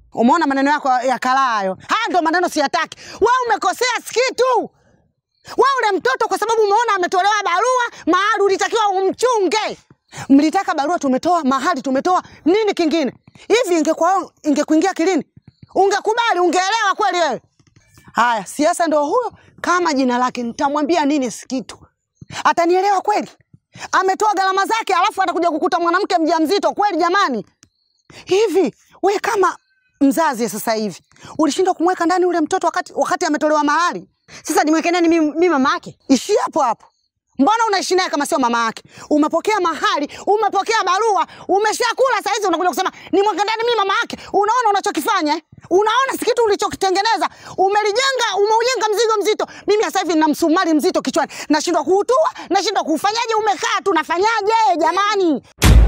Umeona maneno yako ya kalaa hayo? Haya ndo maneno siyataki. Wewe umekosea sikitu. Wewe ule mtoto kwa sababu umeona ametolewa barua, mahali ulitakiwa umchunge. Mlitaka barua tumetoa, mahali tumetoa, nini kingine? Hivi ingekuwa ingekuingia kilini? Ungekubali, ungeelewa kweli wewe? Haya, siasa ndo huyo kama jina lake, nitamwambia nini sikitu? Atanielewa kweli? Ametoa gharama zake, alafu atakuja kukuta mwanamke mjamzito kweli? Jamani, hivi we kama mzazi sasa hivi ulishindwa kumweka ndani ule mtoto wakati, wakati ametolewa mahali? Sasa nimweke nani mimi, mimi mama yake? Ishi hapo hapo. Mbona unaishi naye kama sio mama yake? Umepokea mahali, umepokea barua, umeshakula saa hizi unakuja kusema ni mweke ndani mimi mama yake. Unaona unachokifanya eh? Unaona si kitu ulichokitengeneza? Umelijenga, umeujenga mzigo mzito. Mimi sasa hivi nina msumari mzito kichwani. Nashindwa kuutua, nashindwa kuufanyaje, umekaa tu nafanyaje jamani?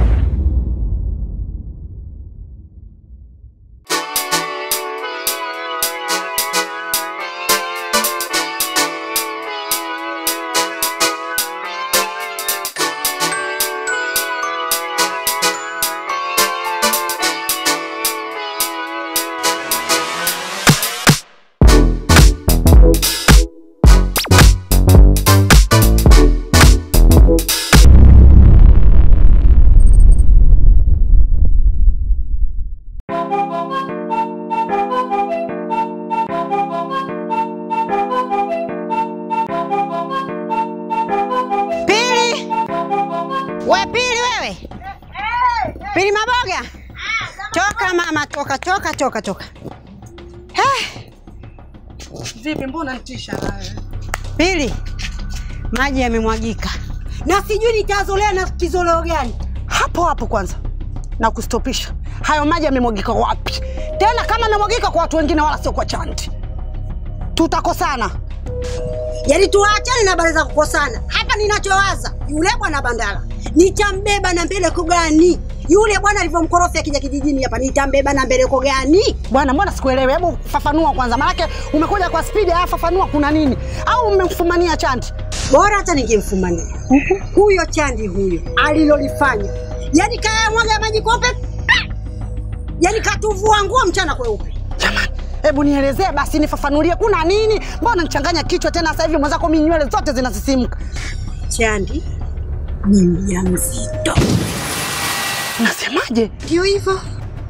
Pili. We Pili wewe. Pili Maboga. Toka mama, toka toka toka toka. Eh, Vipi mbona nitisha nawe? Pili. Maji yamemwagika. Na sijui nitazolea na kizoleo gani. Hapo hapo kwanza. Na kustopisha. Hayo maji yamemwagika wapi? Tena kama yamemwagika kwa watu wengine wala sio kwa Chanti. Tutakosana. Yaani tuachane na habari za kukosana. Hapa ninachowaza, yule bwana Bandala nitambeba na mbeleko gani? Yule bwana alivyomkorofya akija kijijini hapa nitambeba na mbeleko gani? Bwana, mbona sikuelewi? Hebu fafanua kwanza, maanake umekuja kwa spidi. Haya, fafanua, kuna nini? Au umemfumania Chanti? Bora hata ningemfumania huyo Chandi huyo alilolifanya, yaani kaya mwaga maji kope, pa! yaani katuvua nguo mchana kweupe. Jamani, hebu nielezee basi, nifafanulie, kuna nini? Mbona nichanganya kichwa tena sasa hivi? Mwenzako mi nywele zote zinasisimka. Chandi ni mjamzito, Unasemaje? ndio hivyo.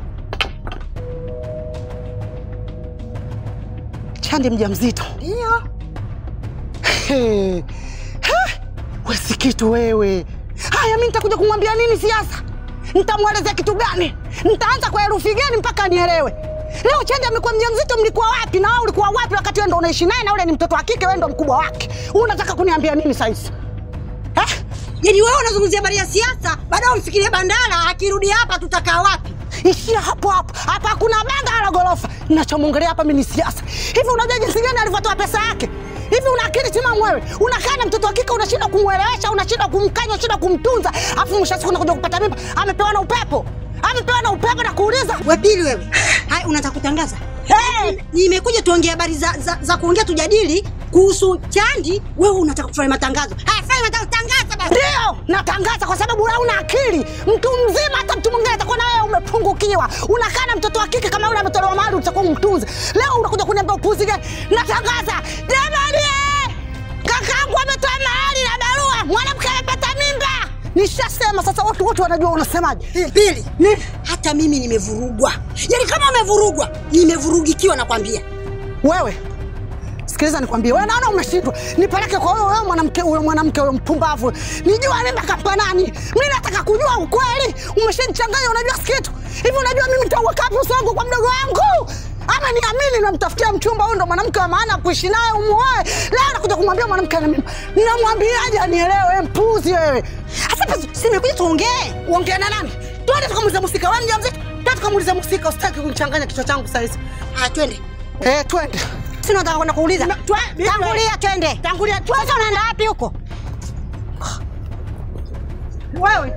Chandi mjamzito? Ndio He. He. We si kitu wewe. Haya, mi nitakuja kumwambia nini siasa? Nitamwelezea kitu gani? Nitaanza kwa herufi gani mpaka nielewe? Leo Chandi amekuwa mjamzito, mlikuwa wapi? Na wewe ulikuwa wapi wakati wewe ndo unaishi naye na ule ni mtoto wa kike, wewe ndo mkubwa wake? Unataka kuniambia nini saizi? Eh? yaani wewe unazungumzia habari ya siasa, baadaye umfikirie Bandala akirudi hapa tutakaa wapi? Ishia hapo hapo. Hapa hakuna banga wala gorofa. Ninachomwongelea hapa mimi ni siasa. Hivi unajua jinsi gani alivyotoa pesa yake? Hivi una akili timamu wewe? Unakaa na mtoto wa kike unashindwa kumwelewesha, unashindwa kumkanya, unashindwa kumtunza, afu mwisho wa siku unakuja kupata mimba, amepewa na upepo. Amepewa na upepo na kuuliza. We Pili wewe, hai unataka kutangaza? Hey! Nimekuja tuongee habari za, za, za kuongea tujadili kuhusu Chandi, wewe unataka kufanya matangazo. Haya, fanya matangazo, tangaza basi. Ndio, natangaza kwa sababu wewe una akili. Mtu mzima hata mtu mwingine atakuwa na wewe umepungukiwa. Unakaa na mtoto wa kike kama yule ametolewa mahali utakuwa umtunze. Leo unakuja kuniambia upuzi gani? Natangaza. Jamani! eh! Kakaangu ametoa mahali na barua. Mwanamke amepata mimba. Nishasema sasa watu wote wanajua unasemaje. Pili, hata mimi nimevurugwa, yaani kama umevurugwa, nimevurugikiwa nakwambia. Wewe sikiliza nikwambie, wewe naona umeshindwa, nipeleke kwa wewe wewe mwanamke huyo mwanamke huyo mpumbavu, nijua mimba kampa nani? Mimi nataka kujua ukweli. Umeshanichanganya, unajua sikitu hivi. Unajua mimi nitauweka wapi uso wangu kwa mdogo wangu? Ama niamini namtafutia mchumba, huyu ndo mwanamke wa maana kuishi naye, umuoe. Leo nakuja kumwambia mwanamke ana mimba, ninamwambiaje anielewe? Wewe mpuzi wewe! Sasa basi, si nimekuja tuongee. Uongea na nani? Twende tukamuulize Musika. Wewe mjamzito, twende tukamuulize Musika. Usitaki kunichanganya kichwa changu saizi. Haya, twende. Eh, twende. Si nataka kwenda kuuliza. Na- twe- Tangulia, twende. Tangulia, twende. Sasa unaenda wapi huko? Wewe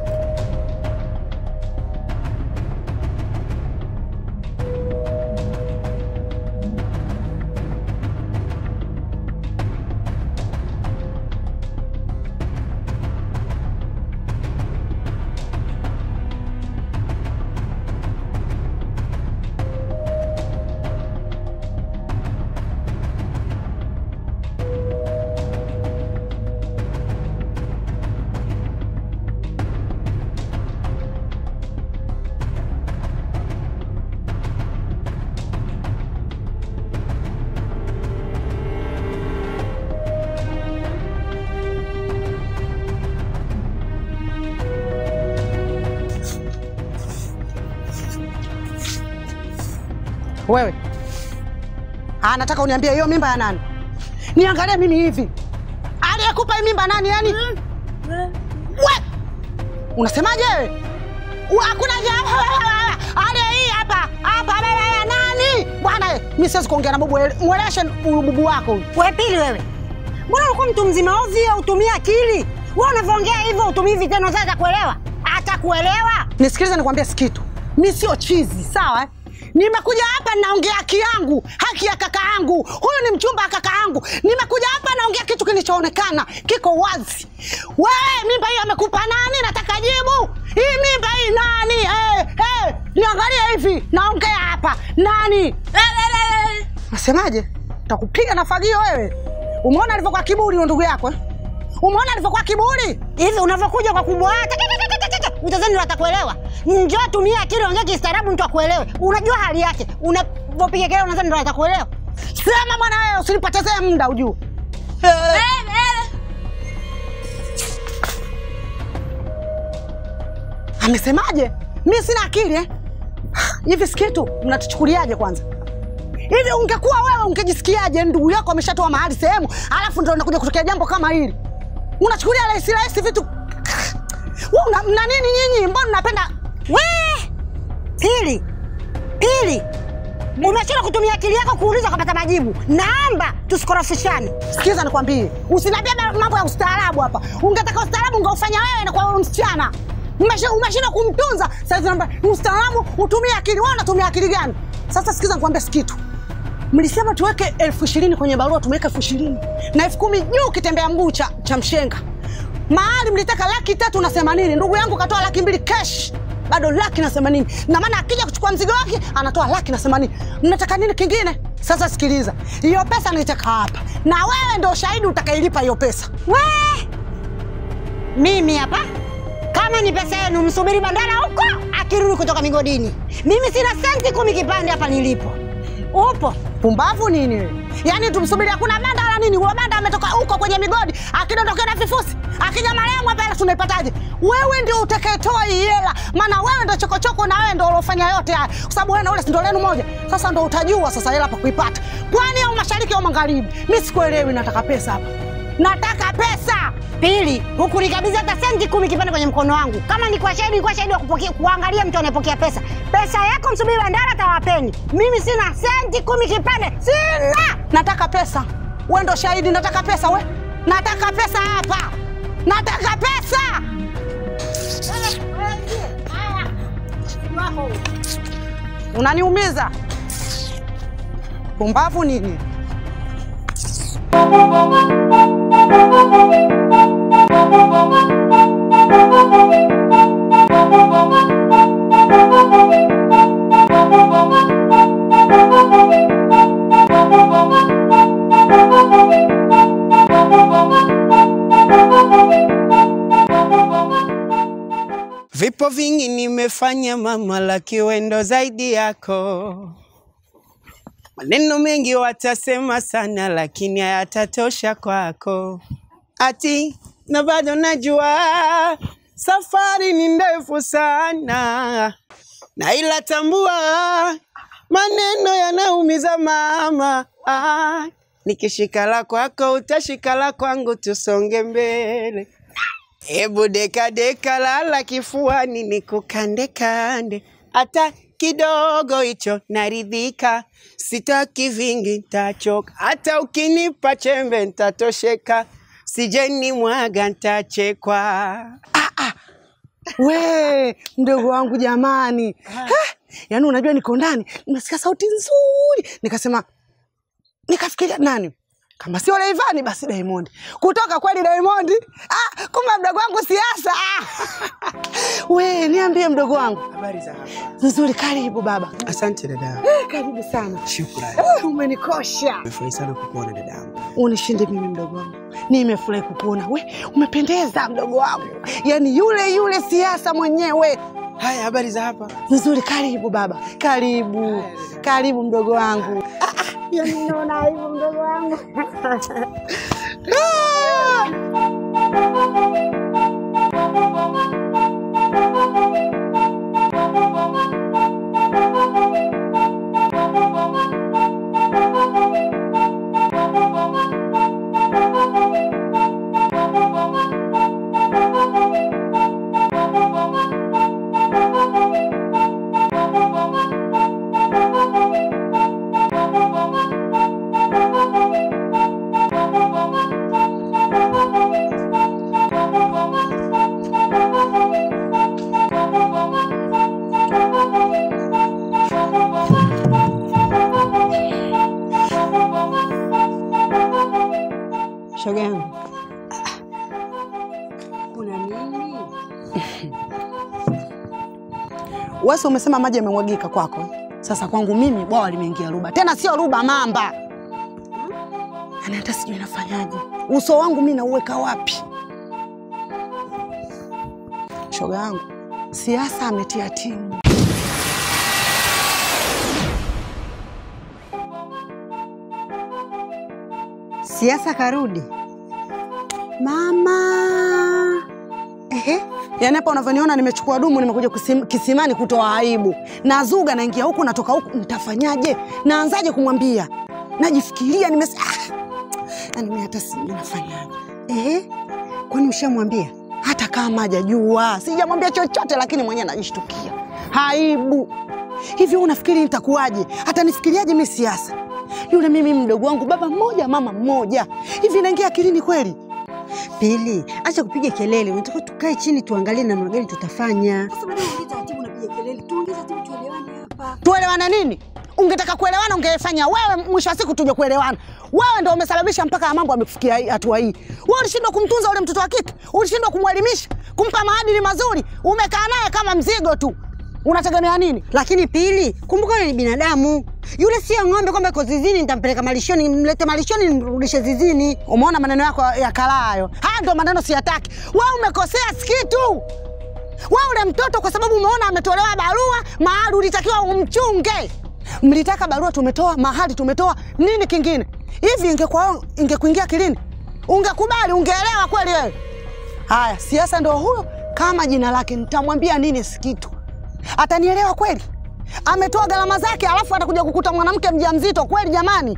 Wewe ah, nataka uniambie hiyo mimba ya nani? Niangalie mimi hivi, aliyekupa hii mimba nani? Yani we unasemaje wewe? Wa- Hakuna ja- aliye hii hapa hapa baba ya nani bwana? Mimi siwezi kuongea na bubu, mweleshe bubu wako huyu. We Pili, wewe mbona ulikuwa mtu mzima ovyo, utumie akili. Wewe unavyoongea hivyo utumii vitendo, sasa atakuelewa? Atakuelewa? Nisikilize nikwambie sikitu, mi sio chizi sawa eh? Nimekuja hapa naongea haki yangu, haki ya kaka yangu. Huyu ni mchumba wa kaka yangu. Nimekuja hapa naongea kitu kilichoonekana kiko wazi. Wewe mimba hii amekupa nani? Nataka jibu. Hii mimba hii nani? Eh, eh, niangalie hivi, naongea hapa nani? Nasemaje? Takupiga na fagio wewe. Umeona alivyokuwa kiburi huyo ndugu yako eh? Umeona alivyokuwa kiburi? Hivi unavyokuja kwa kubwa utazani atakuelewa? Njoo tumia akili, ongea kistaarabu, mtu akuelewe. Unajua hali yake, unavyopiga kelele unadhani ndo atakuelewa? Sema bwana wewe, usinipotezee muda ujue. Amesemaje? Mi sina akili eh? Hivi sikitu mnatuchukuliaje kwanza? Hivi ungekuwa wewe ungejisikiaje? Ndugu yako ameshatoa mahali sehemu, alafu ndo unakuja kutokea jambo kama hili, unachukulia rahisi rahisi vitu. Wewe una, mna nini nyinyi? Mbona mnapenda We Pili, Pili, umeshindwa kutumia akili yako kuuliza ukapata majibu. Naomba tusikorofishane. Sikiza nikwambie, usiniambie ba- mambo ya ustaarabu hapa. Ungetaka ustaarabu ungeufanya wewe na kwa wewe msichana. Umesha- Umeshindwa kumtunza. Sasa naomba ustaarabu utumie akili. Wewe unatumia akili gani? Sasa sikiza nikwambie kitu. Mlisema tuweke elfu ishirini kwenye barua, tumeweka elfu ishirini na elfu kumi juu kitembea mguu cha, cha mshenga. Mahali mlitaka laki tatu na themanini, ndugu yangu katoa laki mbili cash, bado laki na themanini. Na maana akija kuchukua mzigo wake anatoa laki na themanini. Mnataka nini kingine? Sasa sikiliza, hiyo pesa naitaka hapa, na wewe ndio shahidi utakailipa hiyo pesa. We mimi hapa, kama ni pesa yenu, msubiri bandara huko akirudi kutoka migodini. Mimi sina senti kumi kipande hapa nilipo. Upo Pumbavu nini wewe? Yaani tumsubiri hakuna banda wala nini? Huyo banda ametoka huko kwenye migodi, akidondokea na vifusi, akija marehemu hapa hela tunaipataje? Wewe ndio utakayetoa hii hela, maana wewe ndio chokochoko na wewe ndio uliofanya yote haya, kwa sababu wewe na ule si ndio lenu moja. Sasa ndio utajua sasa hela pa kuipata, pwani au mashariki au magharibi. Mimi sikuelewi, nataka pesa hapa, nataka pesa. Pili, hukunikabidhi hata senti kumi kipande kwenye mkono wangu. Kama ni kwa shahidi, kwa shahidi wa kupokea, kuangalia mtu anayepokea pesa. Pesa yako msubiri bandara, tawapeni. Mimi sina senti kumi kipande, sina. Nataka pesa, wewe ndo shahidi. Nataka pesa, we, nataka pesa hapa, nataka pesa. Unaniumiza pumbavu nini? Vipo vingi nimefanya mama, la kiwendo zaidi yako. Maneno mengi watasema sana, lakini hayatatosha kwako. Ati na bado najua safari ni ndefu sana, na ila tambua maneno yanaumiza mama. Ah, nikishika la kwako utashika la kwangu, tusonge mbele. Hebu deka deka, lala kifuani, nikukande kande, hata kidogo hicho naridhika. Sitaki vingi, ntachoka. Hata ukinipa chembe ntatosheka, sijeni mwaga ntachekwa. We mdogo wangu jamani, Ha! yaani unajua niko ndani nimesikia sauti nzuri, nikasema nikafikiria nani kama sio Rayvanny basi Diamond. Kutoka kweli Diamond. Ah, kumbe mdogo wangu siasa. Ah. We niambie mdogo wangu. Habari za hapa? Nzuri, karibu baba. Asante dada, Eh, Karibu sana. shukrani. Eh, Umenikosha. Nimefurahi sana kukuona dadangu. Unishinde mimi mdogo wangu. Nimefurahi kukuona. We umependeza mdogo wangu, yaani yule yule siasa mwenyewe. Haya, habari za hapa? Nzuri, karibu baba, karibu, karibu mdogo wangu. Yaani naona aibu mdogo wangu. Ah! Shoga yangu, kuna nini? Wewe si umesema maji yamemwagika kwako? Sasa kwangu mimi bwawa limeingia ruba, tena sio ruba, mamba. Yaani hata sijui nafanyaje. Uso wangu mimi nauweka wapi? Shoga yangu, siasa ametia timu. Siasa karudi mama. Ehe, Yaani hapa unavyoniona nimechukua dumu nimekuja kusim- kisimani kutoa aibu. Nazuga naingia huku natoka huku nitafanyaje? Naanzaje kumwambia? Najifikiria nimes ah! Yaani mimi hata sijui nafanyaje. ehe, kwani ushamwambia? Hata kama hajajua, sijamwambia chochote lakini mwenyewe najishtukia. Aibu. Hivi wewe unafikiri nitakuwaje? Hata nifikiriaje mimi siasa? Yule mimi mdogo wangu baba mmoja mama mmoja. Hivi inaingia akilini kweli? Pili, acha kupiga kelele, unataka tukae chini tuangalie namna gani tutafanya. Sasa baada ya kuongea taratibu unapiga kelele, tuongee taratibu tuelewane hapa. Tuelewane nini? Ungetaka kuelewana ungefanya wewe, mwisho wa siku tuje kuelewana. Wewe ndio umesababisha mpaka ya mambo amefikia hii- hatua hii. Wewe ulishindwa kumtunza ule mtoto wa kike, ulishindwa kumwelimisha, kumpa maadili mazuri, umekaa naye kama mzigo tu. Unategemea nini? Lakini Pili, kumbuka yule ni binadamu, yule sio ng'ombe kwamba iko zizini nitampeleka malishoni, nimlete malishoni nimrudishe zizini. Umeona maneno yako ya kalaa hayo? Haya ndio maneno siyataki. Wewe umekosea sikitu. Wewe ule mtoto kwa sababu umeona ametolewa barua, mahali ulitakiwa umchunge. Mlitaka barua tumetoa, mahali tumetoa, nini kingine? Hivi ingekuwa ingekuingia kilini? Ungekubali, ungeelewa kweli wewe? Haya, siasa ndio huyo kama jina lake, nitamwambia nini sikitu? Atanielewa kweli? Ametoa gharama zake alafu atakuja kukuta mwanamke mjamzito kweli jamani?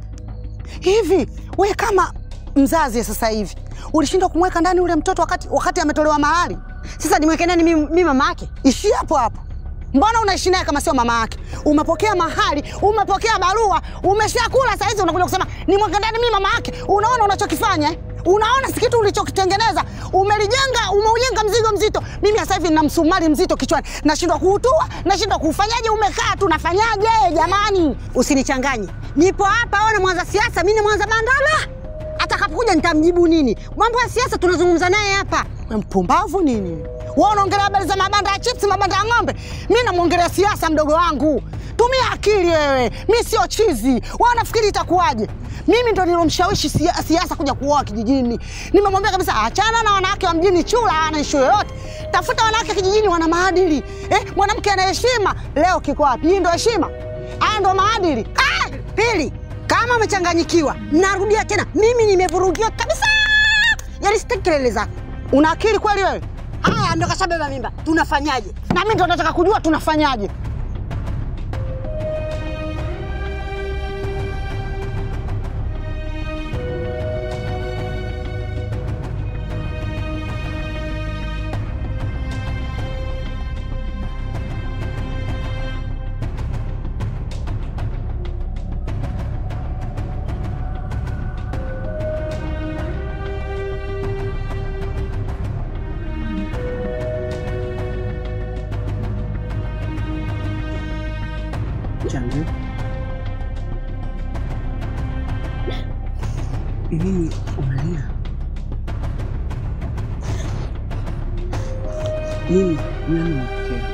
Hivi we kama mzazi sasa hivi ulishindwa kumweka ndani ule mtoto wakati, wakati ametolewa mahali? Sasa nimweke nani mimi mimi mama yake? Ishi hapo hapo. Mbona unaishi naye kama sio mama yake? Umepokea mahali, umepokea barua, umeshakula saa hizi unakuja kusema nimweke ndani mimi mama yake. Unaona unachokifanya eh? Unaona si kitu ulichokitengeneza, umelijenga, umeujenga mzigo mzito. Mimi sasa hivi nina msumari mzito kichwani, nashindwa kuutua, nashindwa kuufanyaje. Umekaa tu, nafanyaje jamani? Usinichanganye, nipo hapa. Ona mwanza siasa, mimi ni mwanza bandala. Atakapokuja nitamjibu nini? Mambo ya siasa tunazungumza naye hapa. We mpumbavu nini? Wewe unaongelea habari za mabanda ya chips, mabanda ya ng'ombe. Mimi namwongelea siasa, mdogo wangu. Tumia akili wewe, mi sio chizi. Wewe unafikiri itakuwaje? Mimi ndo nilomshawishi sia- siasa kuja kuoa kijijini. Nimemwambia kabisa achana na wanawake wa mjini, chula hana ishu yoyote. Tafuta wanawake kijijini, wana maadili. Eh, mwanamke ana heshima. Leo kiko wapi? Hii ndo heshima? Haya ndo maadili. Ah, Pili, kama umechanganyikiwa, narudia tena, mimi nimevurugiwa kabisa. Yaani sitaki kelele zako. Una akili kweli wewe? Haya, ndo kashabeba mimba, tunafanyaje? Na mimi ndo nataka kujua tunafanyaje. Changu. Nini unalia? Nini? Nani unatokea?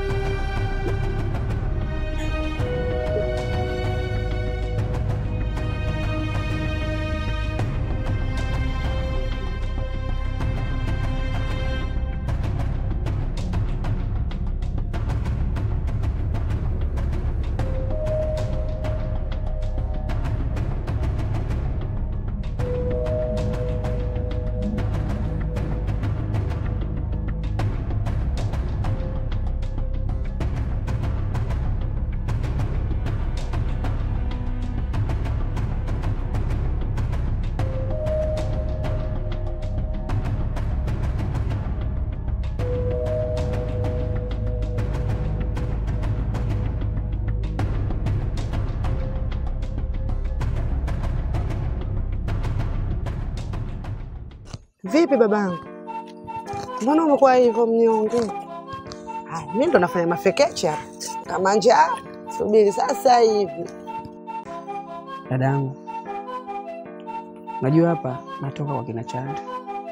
Vipi babangu, mbona umekuwa hivyo mnyonge? Haya, mimi ndo nafanya mafekecha kama njaa. Subiri sasa hivi. Dadangu, Najua hapa natoka kwa kina Chandi,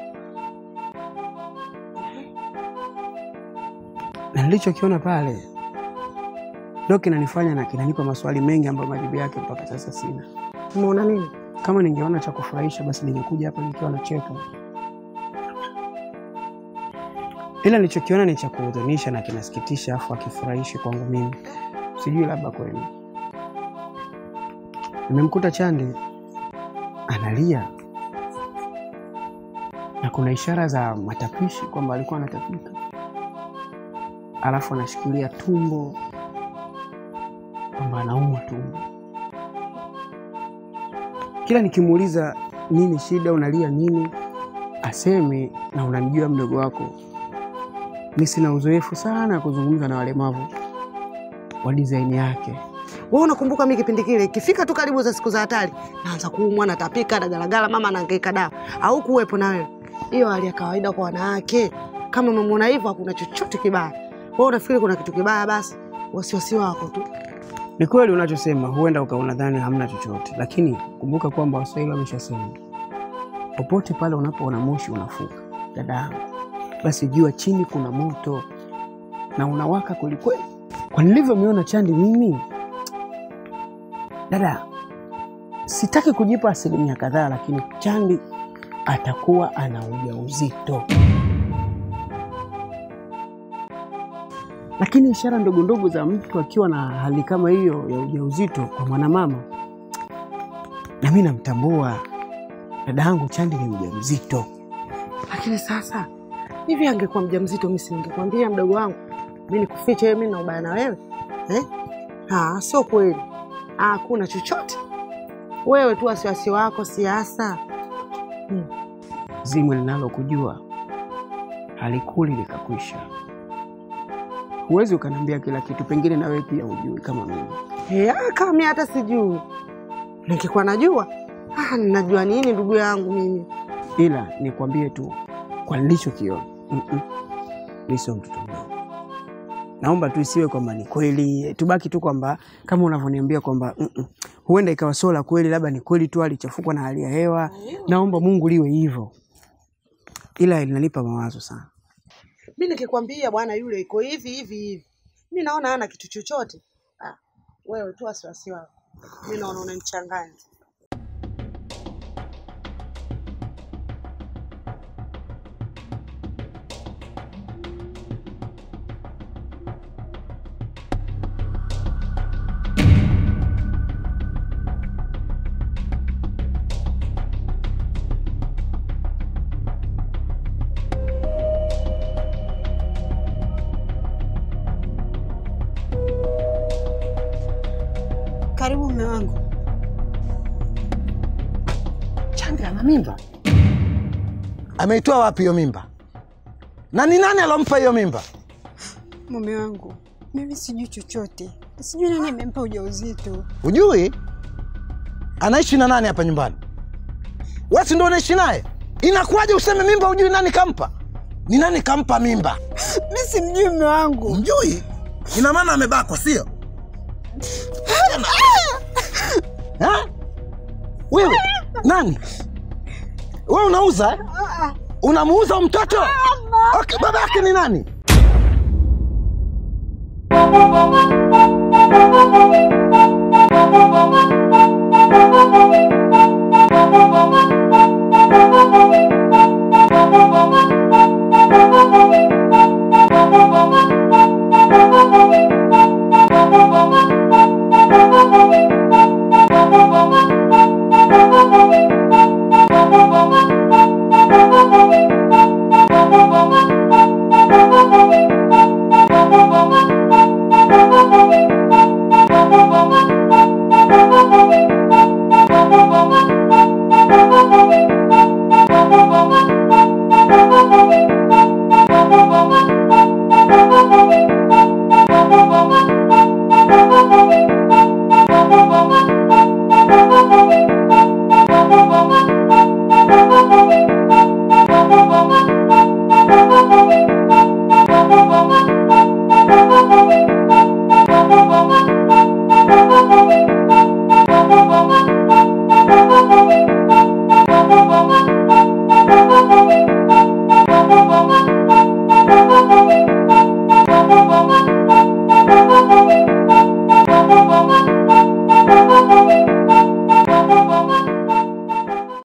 na nilichokiona pale ndio kinanifanya na kinanipa maswali mengi ambayo majibu yake mpaka sasa sina. Umeona nini? Kama ningeona cha kufurahisha, basi ningekuja hapa nikiwa nacheka, ila nilichokiona ni cha kuhuzunisha na kinasikitisha, afu akifurahishi kwangu mimi. Sijui labda kwenu. Nimemkuta Chandi analia na kuna ishara za matapishi kwamba alikuwa anatapika, alafu anashikilia tumbo kwamba anaumwa tumbo. Kila nikimuuliza nini shida, unalia nini, aseme na unamjua mdogo wako, mi sina uzoefu sana kuzungumza na walemavu wa dizaini yake. Wewe unakumbuka mimi kipindi kile ikifika tu karibu za siku za hatari naanza kuumwa natapika dagalagala mama anahangaika dawa au kuwepo na wewe. Hiyo hali ya kawaida kwa wanawake. Kama umemwona hivyo hakuna chochote kibaya. Wewe unafikiri kuna kitu kibaya basi wasiwasi wako tu. Ni kweli unachosema, huenda ukaona dhani hamna chochote, lakini kumbuka kwamba Waswahili wameshasema popote pale unapoona moshi unafuka, dada yangu, basi jua chini kuna moto na unawaka kwelikweli. Kwa nilivyomiona Chandi mimi, dada, sitaki kujipa asilimia kadhaa, lakini Chandi atakuwa ana ujauzito. Lakini ishara ndogo ndogo za mtu akiwa na hali kama hiyo ya ujauzito kwa mwanamama, na mimi namtambua dada yangu Chandi ni mjamzito. Lakini sasa hivi angekuwa mjamzito mimi si ningekwambia mdogo wangu. Mimi nikufiche wewe mimi na ubaya na wewe? Eh? Ah, sio kweli. Ah, hakuna chochote. Wewe tu wasiwasi wako siasa. Zimwe linalokujua halikuli likakwisha. Huwezi ukaniambia kila kitu, pengine na wewe pia hujui kama mimi. Eh, ah, kama mimi hata sijui. Ningekuwa najua. Ah, ninajua nini ndugu yangu mimi? ila nikwambie tu kwa nilichokiona, mm-mm, mi sio mtoto mdogo. Naomba tu isiwe kwamba ni kweli, tubaki tu kwamba kama unavyoniambia kwamba mm-mm, huenda ikawa sio la kweli, labda ni kweli tu alichafukwa na hali ya hewa. Naomba Mungu liwe hivyo, ila linanipa mawazo sana. Mimi nikikwambia bwana yule iko hivi hivi hivi. Mimi naona hana kitu chochote. Ah, wewe tu wasiwasi wako. Mimi naona unanichanganya. Karibu mume wangu. Chandi ana mimba. Ameitoa wapi hiyo mimba? Na ni nani alompa hiyo mimba? Mume wangu, mimi sijui chochote, sijui nani amempa ujauzito. Hujui anaishi na nani hapa nyumbani? Wewe si ndio unaishi naye? Inakuwaje useme mimba hujui nani kampa? Ni nani kampa mimba? Mimi simjui mume wangu. Mjui? Ina maana amebakwa, sio? Ha? Wewe nani? Wewe unauza? eh? Unamuuza huyu mtoto? Okay, baba yake ni nani?